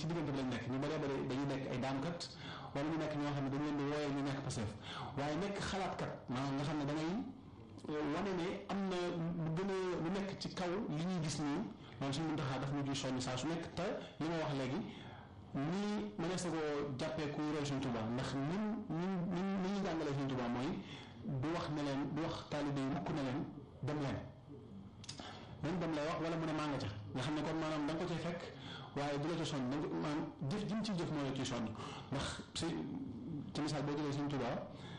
ci diggante bi lañ nekk ñu bëree bëri dañuy nekk ay daamkat wala ñu nekk ñoo xam ne dañ leen di wooyee ñu nekk Pastef waaye nekk xalaatkat maanaam nga xam ne da ngay wane ne am na lu gën a lu nekk ci kaw li ñuy gis nii loolu suñu muntaxaa daf ñu ciy soññ saa su nekk te li ma wax léegi nii mënees na koo jàppee kuy roy Sëñ Tuubaa ndax ñun ñun ñun ni ñuy jàngalee Sëñ Tuubaa mooy du wax ne leen du wax taalibe yi mukk ne leen dem leen même dem lay wax wala mu ne maa nga ca nga xam ne kon maanaam da nga ko cay fekk waaye du la ci soññ da nga ko maanaam jëf ji mu ciy jëf moo la ciy soññ ndax si ci misaal boo jëlee Sëñ Tuubaa